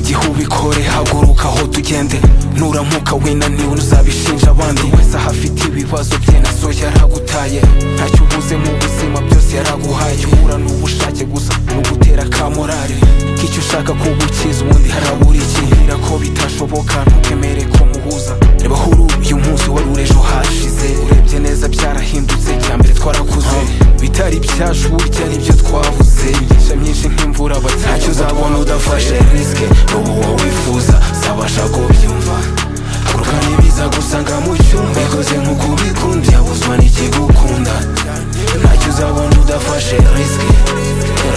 gihe ubikore haguruka aho tugende nurampuka winaniwe ntuzabishinja abandi Buri wese aho afite ibibazo bye na so yaragutaye ntacyo ubuze mu buzima byose yaraguhaye icyo uhura ni ubushake gusa ni ugutera ka morale k'icyo ushaka kugukiza ubundi harabura iki mbwira ko bitashoboka ntukemere ko muhuza reba aho uri uyu munsi wari uri ejo hashize urebye neza byarahindutse cya mbere twarakuze bitari byacu burya nibyo twabuze imigisha myinshi nk'imvura bati ntacyo uzabona udafashe risike ubu wowe wifuza sabasha kubyumva haguruka n'ibiza gusanga mu cyumba ikoze nk'uko ubikunda yabuzwa n'ikigukunda ntacyo uzabona udafashe risike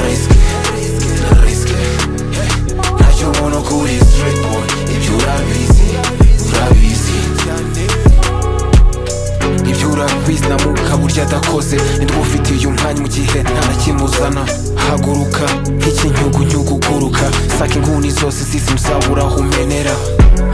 risike risike ntacyo ubona kuri straight boy ibyo urabizi urabizi ibyo urabizi na muka burya adakoze nitwe ufitiye umwanya mu gihe nta na kimwe uzana haguruka nk'ikinyugunyugu uguruka saka inguni zose z'izi muzabura aho umenera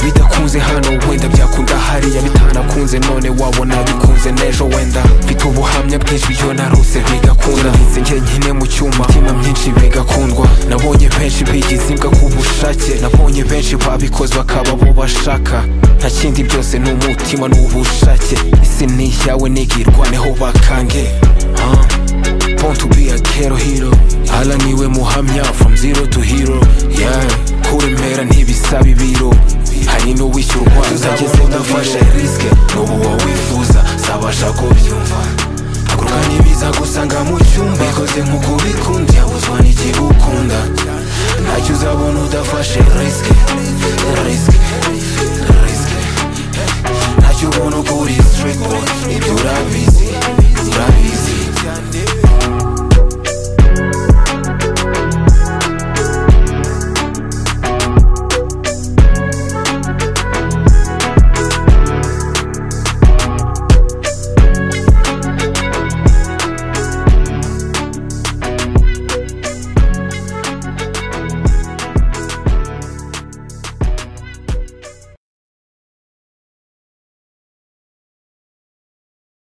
bidakunze hano wenda byakunda hariya bitanakunze none wabona bikunze n'ejo wenda mfite ubuhamya bwinshi iyo narose bigakunda ngize njyenyine mu cyuma imitima myinshi bigakundwa nabonye benshi bigize imbwa ku bushake nabonye benshi babikoze bakaba bo bashaka nta kindi byose ni umutima n'ubushake isi ni iyawe nigirwaneho bakange Ah. Born to be a ghetto hero Ala niwe muhamya from zero to hero Yeah Kuremera ntibisaba ibiro Hari n'uwishyura urwanda Tuzageze udafashe risike N'ubu wowe wifuza Sabasha kubyumva Haguruka n'ibiza gusanga mu cyumba Ikoze nk'uko ubikunda Yabuzwa n'ikigukunda Ntacyo uzabona udafashe risike